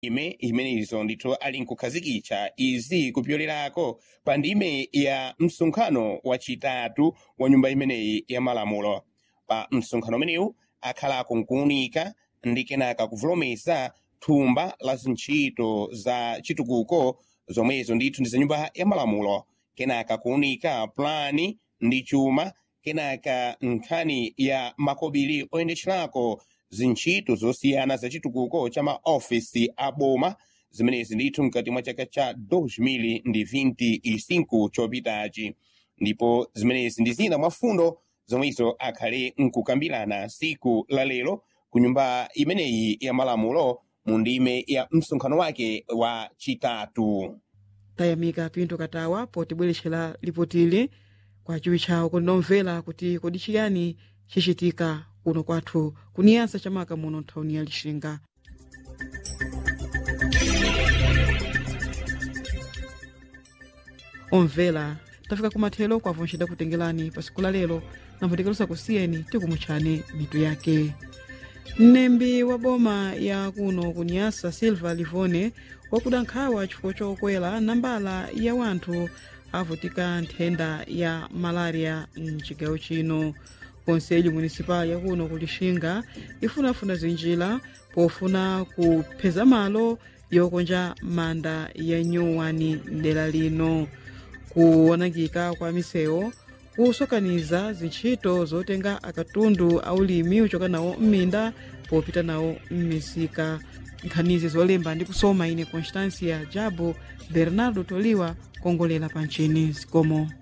ime imenezo ndithu ali nkukhazikitsa izi kupyolerako pa ndime ya msonkhano wachitatu wa nyumba imeneyi ya malamulo pa msonkhano umenewu akhalako nkuwunika ndi kenaka kuvolomesa thumba la zintchito za chitukuko zomwezo ndithu ndi za nyumba ya malamulo kenaka kuwunika plani ndi chuma kenaka nkhani ya makobiri oyendetcherako zintchito zosiyana za chitukuko cha maofisi a boma zimenezi ndithu mkati mwa chaka cha 2025 chopitachi ndipo zimenezi ndi zina mwa fundo zomwezo akhale nkukambirana siku la lero ku nyumba imeneyi ya malamulo mu ndime ya msonkhano wake wa chitatu tayamika pinto katawa potibweretchera lipotili kwa chiwi chawo kundomvera kuti kodi chiyani chichitika kuno kwathu kuniyansa chamaka muno nthawini ya lixinga omvera tafika kumathelo kwa vonse dakutengerani pa siku la lero nampwetekerusa kusiyeni tikumutchani mitu yake mnembi wa boma ya kuno kunyasa silva livone wakuda nkhawa chifukwa chokwera nambala ya wanthu avutika nthenda ya malaria mchigawo chino konselho municipal yakuno kulixinga ifunafuna zinjira pofuna kupheza malo yokonja manda ya nyuwani mdera lino kuwonongeka kwa misewu kusokaniza zintchito zotenga akatundu aulimi uchoka nawo m'minda popita nawo m'misika nkhanizi zolemba ndi kusoma ine constancia jabo bernardo toliwa kongolera pa nchini zikomo